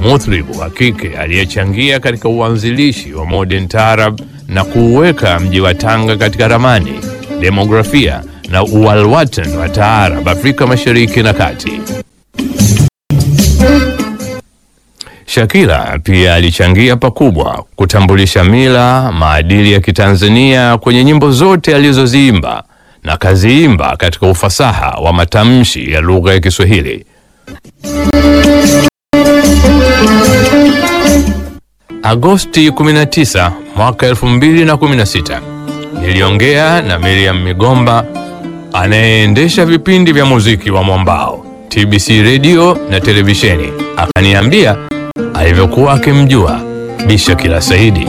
muthribu wa kike aliyechangia katika uanzilishi wa modern taarab na kuuweka mji wa Tanga katika ramani, demografia na uwalwatan wa taarab Afrika Mashariki na Kati. Shakila pia alichangia pakubwa kutambulisha mila, maadili ya Kitanzania kwenye nyimbo zote alizoziimba na kaziimba katika ufasaha wa matamshi ya lugha ya Kiswahili. Agosti 19 mwaka 2016 niliongea na Miriam Migomba anayeendesha vipindi vya muziki wa Mwambao TBC redio na televisheni, akaniambia alivyokuwa akimjua Bi Shakila Saidi.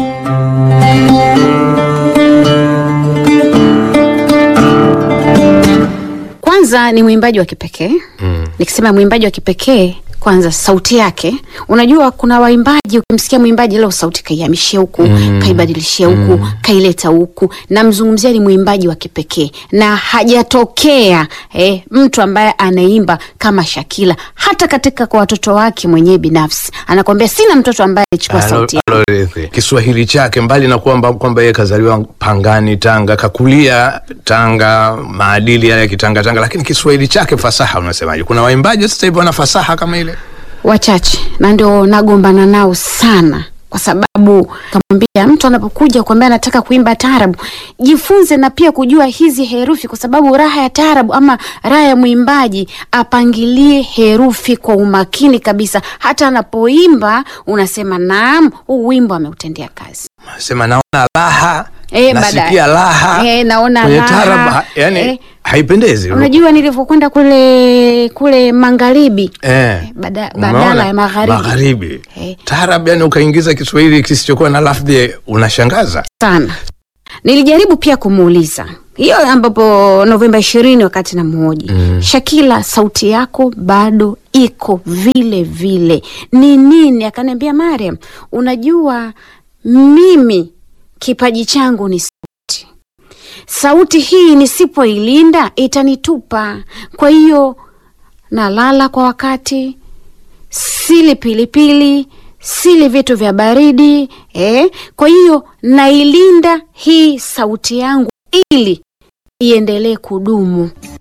Kwanza ni mwimbaji wa kipekee mm. Nikisema mwimbaji wa kipekee kwanza sauti yake, unajua kuna waimbaji, ukimsikia mwimbaji leo sauti kaihamishia huku mm. kaibadilishia huku mm. kaileta huku. Namzungumzia ni mwimbaji wa kipekee na hajatokea eh, mtu ambaye anaimba kama Shakila. Hata katika kwa watoto wake mwenyewe binafsi anakwambia sina mtoto ambaye alichukua sauti yake. Alorithi. Kiswahili chake mbali na kwamba kwamba yeye kazaliwa Pangani Tanga, kakulia Tanga, maadili yale ya kitanga Tanga, lakini Kiswahili chake fasaha, unasemaje? Kuna waimbaji sasa hivi wana fasaha kama ile? wachache na ndio nagombana nao sana kwa sababu kamwambia mtu anapokuja kuambia anataka kuimba taarabu, jifunze na pia kujua hizi herufi, kwa sababu raha ya taarabu ama raha ya mwimbaji apangilie herufi kwa umakini kabisa. Hata anapoimba unasema naam, huu wimbo ameutendea kazi. Sema naona raha Eh, nasikia baadaye. raha Eh, naona kwenye raha. taarab, ha- yani Eh. haipendezi. Unajua nilivyokwenda kule kule magharibi eh, bada, umeona? badala ya magharibi magharibi Eh. taarab, yani ukaingiza Kiswahili kisichokuwa na lafdhi, unashangaza. sana. Nilijaribu pia kumuuliza hiyo ambapo Novemba ishirini wakati na mhoji mm. Shakila, sauti yako bado iko vile vile, ni nini? Akaniambia Mariam, unajua mimi kipaji changu ni sauti. Sauti hii nisipoilinda itanitupa. Kwa hiyo nalala kwa wakati, sili pilipili, sili vitu vya baridi eh. Kwa hiyo nailinda hii sauti yangu ili iendelee kudumu.